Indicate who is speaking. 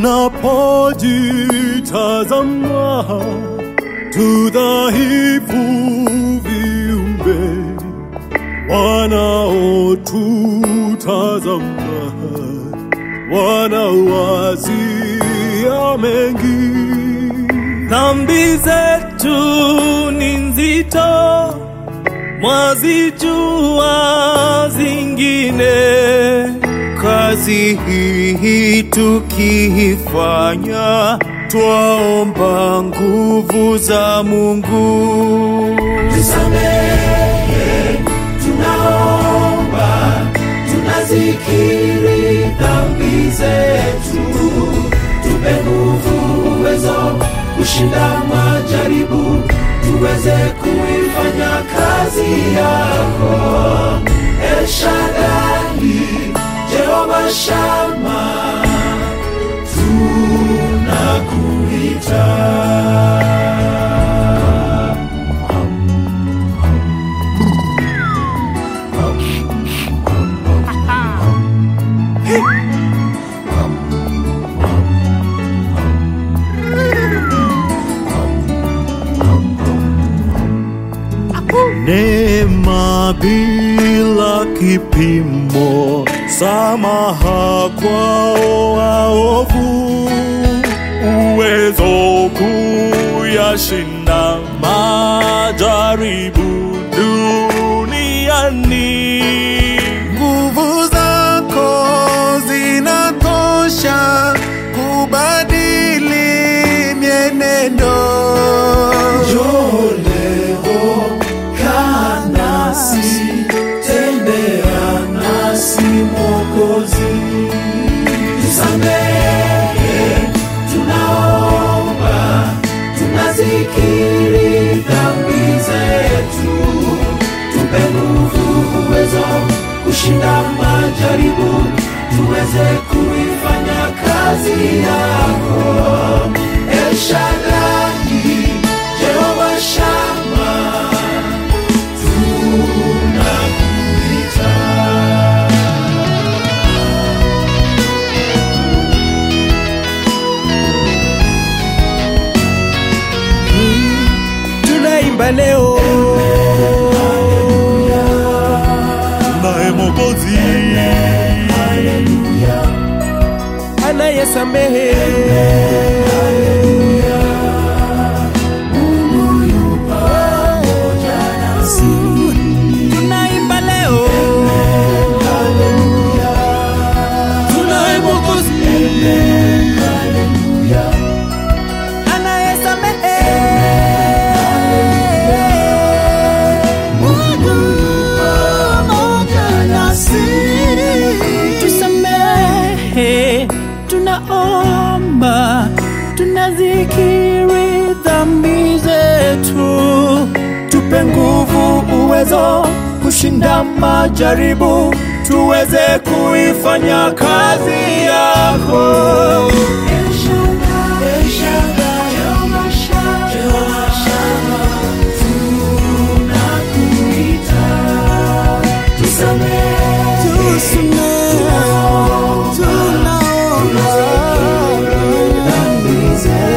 Speaker 1: tunapojitazama tudhaifu viumbe wanaotutazama wanawazia mengi
Speaker 2: Dhambi zetu ni nzito, mwazijua zingine. Kazi hii tukiifanya, twaomba nguvu za Mungu.
Speaker 3: tusamehe, tunaomba, tunazikiri dhambi zetu, tupe nguvu, uwezo kushinda majaribu, tuweze kuifanya kazi yako. El Shaddai, Jehova Shama, tunakuita.
Speaker 1: neema bila kipimo, samaha kwao waovu, uwezo kuyashinda majaribu duniani.
Speaker 2: Nguvu zako zinatosha kubadili mienendo.
Speaker 3: Njoo leo, kaa nasi, tembea nasi Mwokozi. Tusamehe, tunaomba, tunazikiri dhambi zetu, tupe nguvu, uwezo kushinda majaribu, tuweze kuifanya kazi yako. El Shaddai, Jehova Shama, tunakuita.
Speaker 2: Tunaimba leo
Speaker 1: Naye Mwokozi
Speaker 2: anayesamehe Tunaimba leo tunaye Mwokozi anayesamehe tusamehe, tunaomba, tunazikiri dhambi zetu, tupe nguvu, uwezo kushinda majaribu, tuweze kuifanya kazi yako.
Speaker 3: El Shaddai, El Shaddai, Jehova Shama, Jehova Shama, tunakuita. Tusamehe, dhambi zetu,